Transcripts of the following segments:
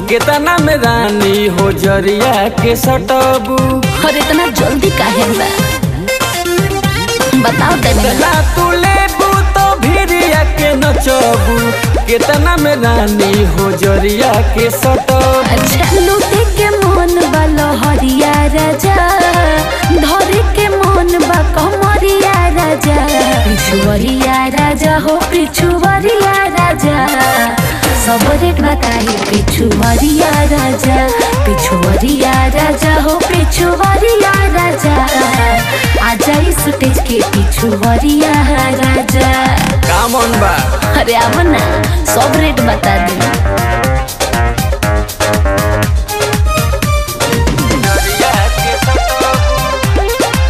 केतना में रानी हो जरिया के सटबू और इतना जल्दी काहे बा बताओ तनी ला तू लेबू तो भिरिया के नचबू केतना में रानी हो जरिया के सटबू अच्छा लूटे के मन बा लहरिया राजा धरे के मन बा कमरिया राजा पिछुवरिया राजा हो पिछुवरिया राजा सब रेट बताई पिछुवरिया राजा पिछुवरिया राजा हो पिछुवरिया राजा आजा इस स्टेज के पिछुवरिया राजा का मन बा अरे अब ना सब रेट बता दी जरिया के सटबू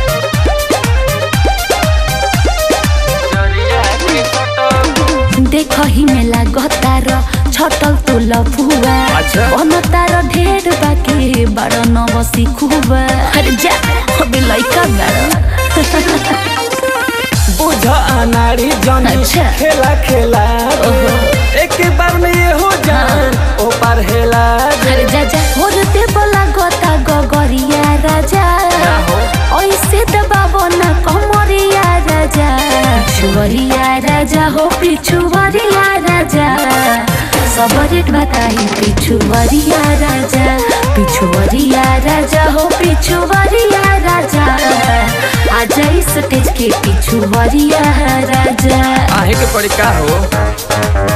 जरिया के सटबू देख ही में लागतार छटल तो लफुआ अच्छा। बन तार ढेर बाकी बड़ नव सिखुआ अरे जा अबे लइका बड़ बुझ अनाड़ी जानी अच्छा। खेला खेला ओहो। एक बार में ये हो जान ओ पार हेला अरे जा जा और दे बोला गोता गगरिया राजा क्या हो? ऐसे दबाबो ना कमरिया राजा पिछुवरिया राजा हो पिछुवरिया राजा सब रेट बताई पिछुवरिया राजा पिछुवरिया राजा हो पिछुवरिया राजा आजा इस स्टेज के पिछुवरिया राजा आहे के पड़ी का हो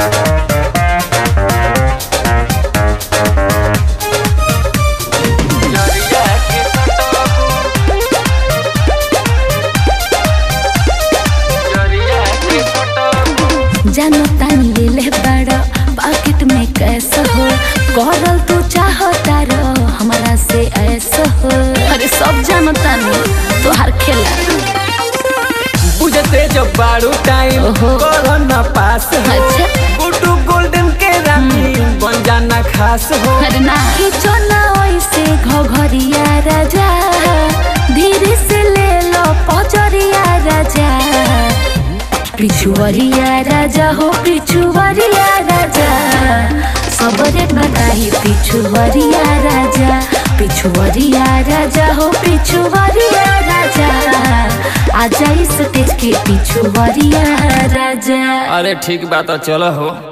जरिया के सटबू जरिया के सटबू जानो तानी ले ले बड़ा पाकेट में कैसा हो करल तू चाहता रो हमारा से ऐसा हो अरे सब जानो तानी तोहार खेला बुझते जब बारू टाइम ओहो। करो ना पास हो अच्छा। गुड्डू गोल्डन के रानी बन जाना खास हो अरे ना खींचो ना ऐसे घघरिया राजा धीरे से ले लो पचरिया राजा पिछुवरिया राजा हो पिछुवरिया राजा सब रेट बताई पिछुवरिया राजा पिछुवरिया राजा हो पिछुवरिया राजा आजा इस स्टेज के पिछुवरिया राजा अरे ठीक बात है चलो हो